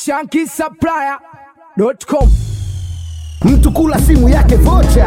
shankisupplier.com mtu kula simu yake vocha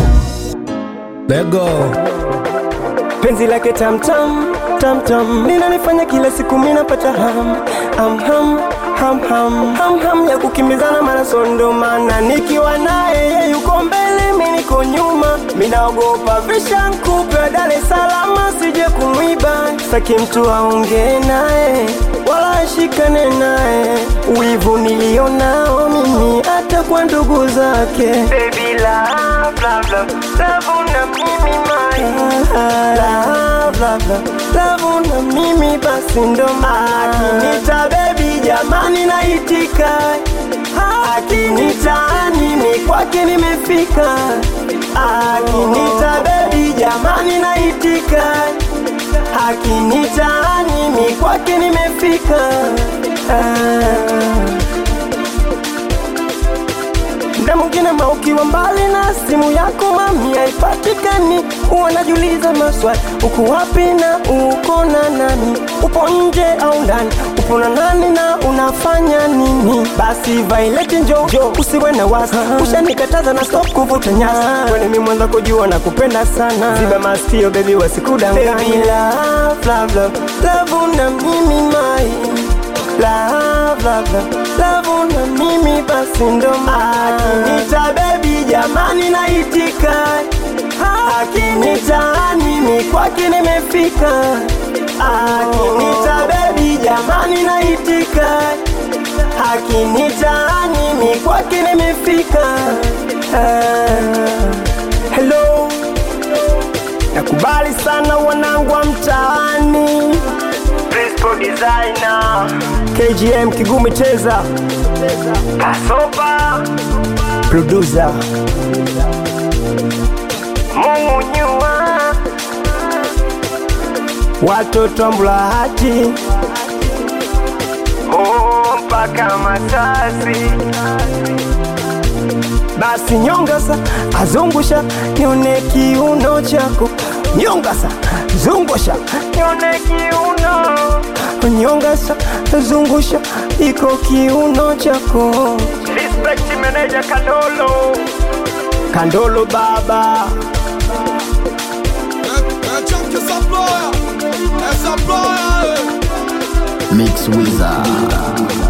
lego penzi lake tamtam tamtam linanifanya kila siku minapata ham ham ham ham ham ham ham ya kukimbizana marathon ndo maana nikiwa naye yeye yuko mbele mi niko nyuma minaogopa vishankupe Dar es Salaam sije kumwiba saki mtu aongee naye wala ashikane naye wivu nilionao mimi hata kwa ndugu zake Baby love, love, love, love na mimi mai love, love, love, love na mimi basi ndo akinita baby jamani naitika akinita mimi kwake nimefika akinita baby jamani naitika akinita mimi kwake nimefika ah. Mda mwingine ma ukiwa mbali na simu yako mami haipatikani, huwa najiuliza maswali, uko wapi na uko na nani? Upo nje au ndani? Upo na nani na unafanya nini? Basi Violet njo jo, usiwe na wasi, ushanikataza na stop kuvuta nyasi, kwani mimi mwanza kujua na kupenda sana, ziba masikio baby, wasikudanganye. Baby love, love, love, love na mimi mai love, love, love, love na mimi basi ndo akinita baby jamani naitika akinita mimi kwake nimefika akinita baby jamani naitika akinita mimi kwake nimefika Ah, hello nakubali sana wanangu wa mtaani Principal designer KGM Kigumi Cheza Kasopa Producer Munyua Watoto wa Mlahati Oh, mpaka Masasi basi nyongasa azungusha nione kiuno chako nyongasa zungusha nione kiuno nyongasa zungusha iko kiuno chako respect manager kandolo kandolo baba mix wizard